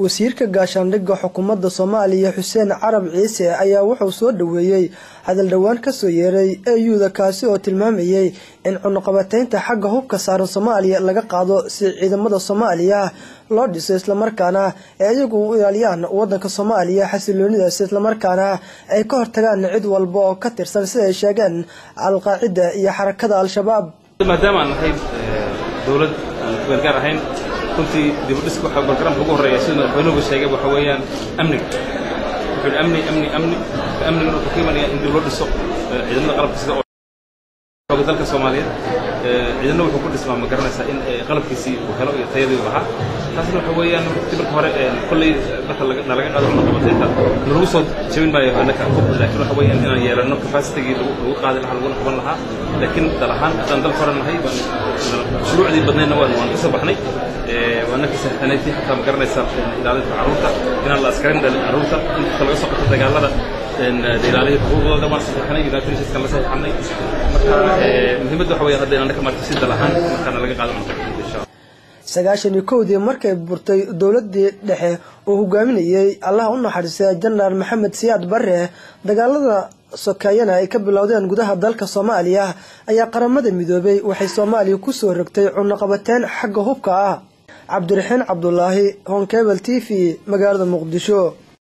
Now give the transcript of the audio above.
wasiirka gaashaandhigga xukuumadda soomaaliya xuseen carab ciise ayaa wuxuu soo dhoweeyey hadal dhowaan kasoo yeeray eyuda kaasi oo tilmaamayay in cunuqabateynta xagga hubka saaran soomaaliya laga qaado si ciidamada soomaaliya loo dhiso islamarkaana ee iyagu u ilaaliyaan wadanka soomaaliya xasiloonidaas islamarkaana ay ka hortagaan cid walba oo ka tirsan sida ay sheegeen alqaacida iyo xarakada al-shabaab maadaama aan nahay dowlad aan kubeelgaar ahayn runtii dibudhiska waxaa bargaraamka ugu horreeya sida madaxweynuhuba sheegay waxa weeyaan amniga wuxuu yidhi amni amni amni amnigana wuxuu ka imanaya in dib loo dhiso ciidamada qalabka sida xooga dalka soomaaliyeed ciidamada wuxuu ku dhismaa ma garanaysaa in qalabkiisii uu helo iyo tayadii uu lahaa taasna waxa weeyaan waqti marka hore kolley marka nalaga qaado cunaqabateynta nalagu soo jabin maayo annaka hub laakiin waxa weeyaan inaan yeelano capacitigii lagu qaadi lahaa laguna qaban lahaa laakiin dal ahaan haddaan dal hore nahay shuruucdii badnaydna waan waan kasoo baxnay waana ka saxanayti xataa ma garanaysaa ilaalinta carruurta inaan la askarin dhalin carruurta in xataa laga soo qabto dagaalada ilaalihii xuquuqdooda waan saxeixnay united nationskan la saxeixnay marka muhiimadda waxa weeyaan hadda inaan ka marto si dal ahaan markaana laga qaado cunaqabateynta insha allah sagaashan iyo kowdii markay burtay dowladii dhexe oo hogaaminayay allaha u naxariistay jenaraal maxamed siyaad bare dagaalada sokeeyana ay ka bilowdeen gudaha dalka soomaaliya ayaa qaramada midoobay waxay soomaaliya kusoo rogtay cunaqabateyn xagga hubka ah cabdiraxiin cabdulaahi honkebel t v magaalada muqdisho